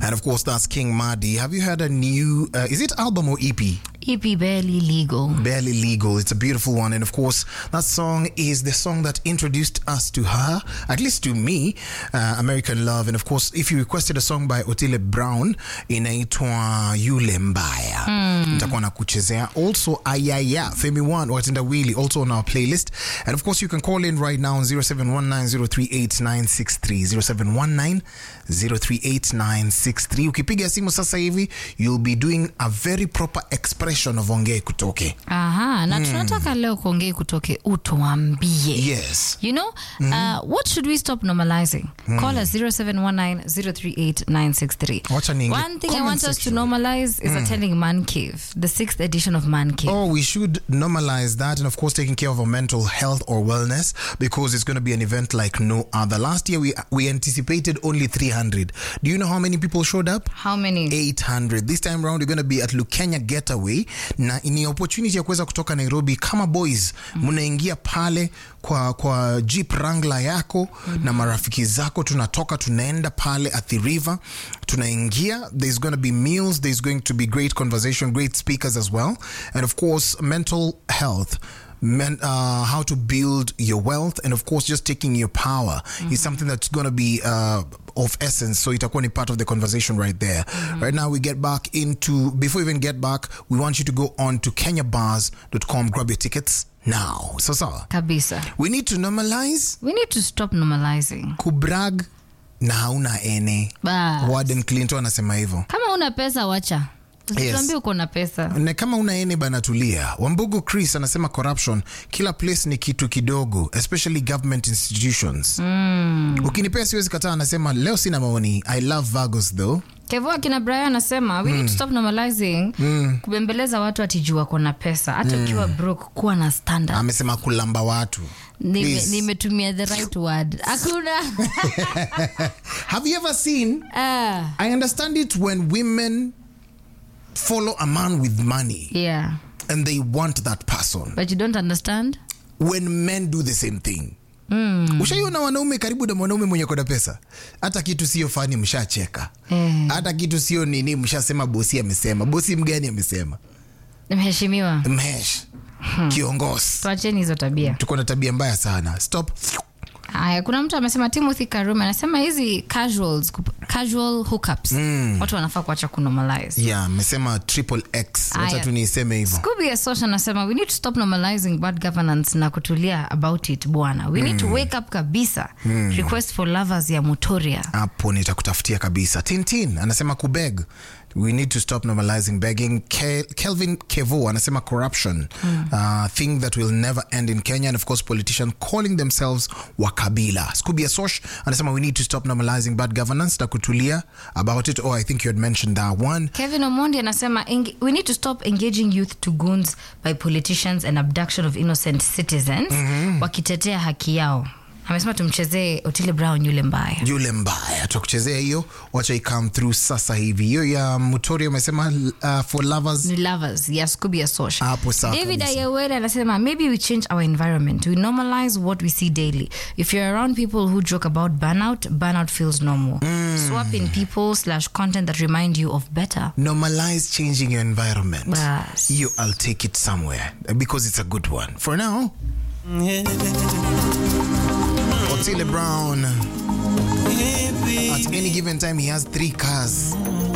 And of course, that's King Madi. Have you heard a new, uh, is it album or EP? EP barely legal. Barely Legal. It's a beautiful one. And of course, that song is the song that introduced us to her, at least to me, uh, American Love. And of course, if you requested a song by Otile Brown, inaitwa Yule Mbaya. Nitakuwa na kuchezea. Also, Ayaya, Femi One, Watenda Wheelie, also on our playlist. And of course, you can call in right now on 0719038963. 0719038963. Ukipiga simu sasa hivi, you'll be doing a very proper expression of ongee kutoke. Aha, na tunataka leo kuongea kutoke utuambie. Yes. You know, uh, what should we stop normalizing? Call us 0719-038-963. Wacha niingie One thing I comment want us to section. normalize is attending Man Cave, the sixth edition of Man Cave. Oh, we should normalize that and, of course, taking care of our mental health or wellness because it's going to be an event like no other. Last year, we we anticipated only 300. Do you know how many people showed up? How many? 800 this time round we're going to be at lukenya getaway na ni opportunity ya kuweza kutoka nairobi kama boys mnaingia pale kwa kwa jeep rangla yako na marafiki zako tunatoka tunaenda pale at the river tunaingia there's going to be meals there's going to be great conversation great speakers as well and of course mental health men, uh, how to build your wealth and of course just taking your power is something that's going to be uh, of essence so itakuwa ni part of the conversation right there right now we get back into before we even get back we want you to go on to kenyabars.com grab your tickets now so sawa Kabisa. we need to normalize We need to stop normalizing. kubrag na hauna ene Bas. warden clinton anasema hivyo Kama una pesa wacha. Usituambie uko na pesa. na kama una ene bana tulia wambugu chris anasema corruption kila place ni kitu kidogo especially government institutions mm. ukinipea siwezi kataa anasema leo sina maoni i love vagos though Kevo akina Brian anasema we need to stop normalizing kubembeleza watu atijua wako na pesa hata ukiwa broke kuwa na standard. amesema kulamba watu Nime- Please. nimetumia the right word. Hakuna. have you ever seen Ah, i understand it when women follow a man with money yeah. and they want that person But you don't understand? when men do the same thing mm. ushaiona wanaume karibu na mwanaume mwenye kona pesa hata kitu sio fani mshacheka Eh. hata kitu sio nini mshasema bosi amesema bosi mgani amesema Nimeheshimiwa. mhesh kiongozi Tuacheni hizo tabia. tuko na tabia mbaya sana stop Haya, kuna mtu amesema Timothy Karume anasema hizi casuals, kup- casual hookups watu wanafaa kuacha kunormalize. yeah amesema triple x wacha Aya. tu niiseme hivyo Scooby Asosha anasema we need to stop normalizing bad governance na kutulia about it bwana. We need to wake up kabisa. Request for lovers ya Mutoria. hapo nitakutafutia kabisa tintin anasema kubeg we need to stop normalizing begging Kel kelvin kevo anasema corruption uh, thing that will never end in kenya and of course politicians calling themselves wakabila scooby asosh anasema we need to stop normalizing bad governance na kutulia about it oh i think you had mentioned that one Kevin Omondi anasema "Eng- we need to stop engaging youth to goons by politicians and abduction of innocent citizens wakitetea haki yao. Amesema tumchezee Otile Brown yule mbaya. yule mbaya tutakuchezea hiyo wacha ikam through sasa hivi hiyo ya mutori amesema uh, for lovers Ni lovers ya Scooby Asosha. Hapo sawa David kabisa. Ayewere anasema maybe we change our environment. We normalize what we see daily. If you're around people who joke about burnout, burnout feels normal. Swap in people slash content that remind you of better. normalize changing your environment Bas. you i'll take it somewhere because it's a good one for now otile brown at any given time he has three cars